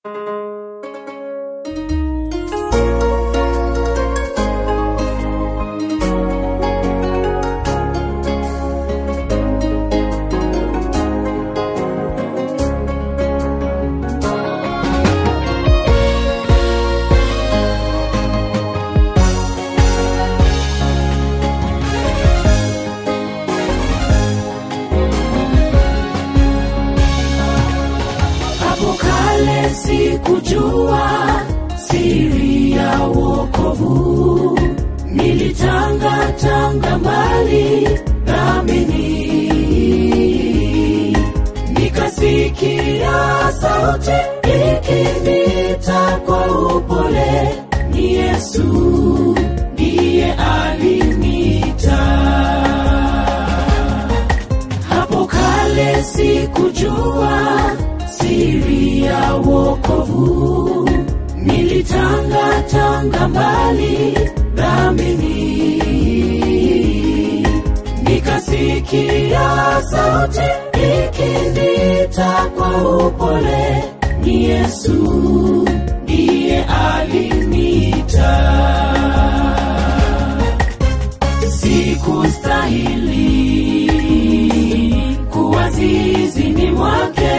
sikujua siri ya wokovu nilitangatanga mbali ramini nikasikia sauti ikinita kwa upole ni yesu ndiye alinita hapo kale sikujua siri ya wokovu nilitangatanga mbali dhambini nikasikia sauti ikinita kwa upole ni yesu ndiye alinita sikustahili kuwa zizini mwake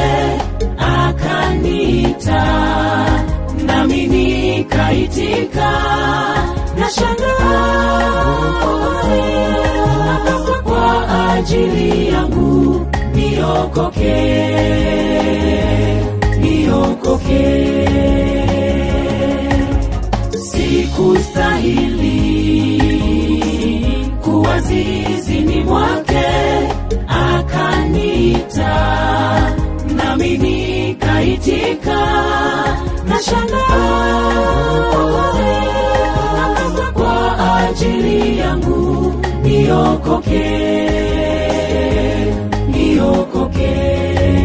akanita nami nikaitika na shangazi akafa kwa ajili yangu niokoke niokoke sikustahili kuwa zizini mwake akanita nami nikaitika na shangazi akafa kwa ajili yangu niokoke niokoke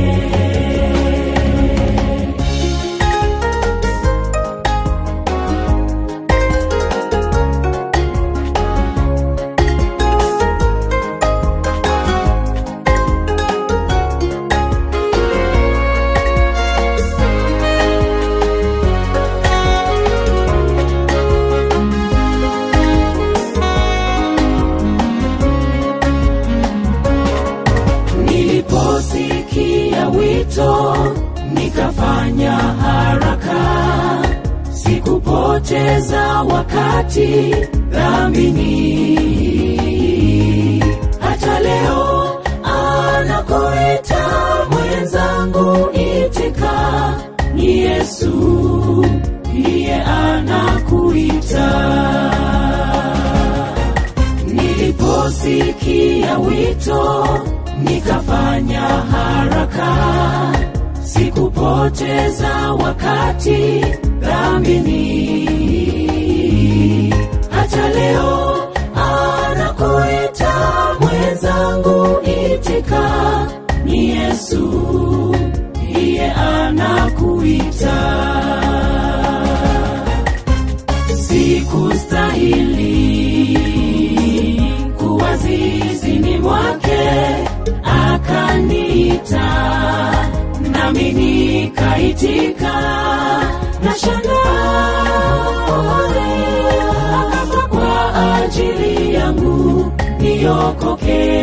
niliposikia wito nikafanya haraka sikupoteza wakati dhambini hata leo anakoita mwenzangu itika ni yesu ndiye anakuita niliposikia wito nikafanya haraka sikupoteza wakati dhambini hata leo anakuita mwenzangu itika ni yesu ndiye anakuita sikustahili kuwa zizini mwake akanita nami nikaitika na shangazi akafa kwa ajili yangu niokoke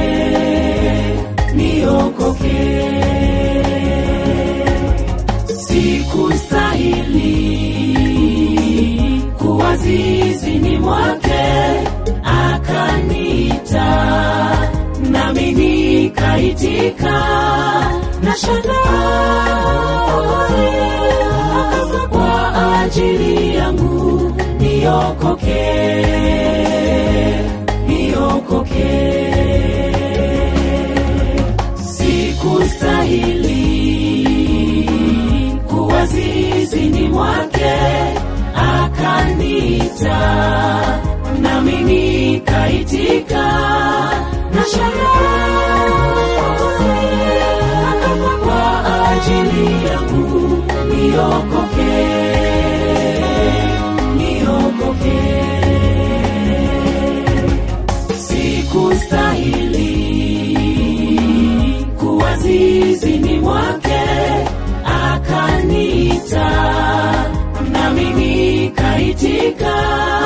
niokoke sikustahili kuwa zizini mwake akanita nami nikaitika na shangazi akafa kwa ajili yangu niokoke niokoke sikustahili kuwa zizini mwake akanita nami nikaitika na shangazi akafa kwa ajili yangu niokoke niokoke sikustahili kuwa zizini mwake akanita nikaitika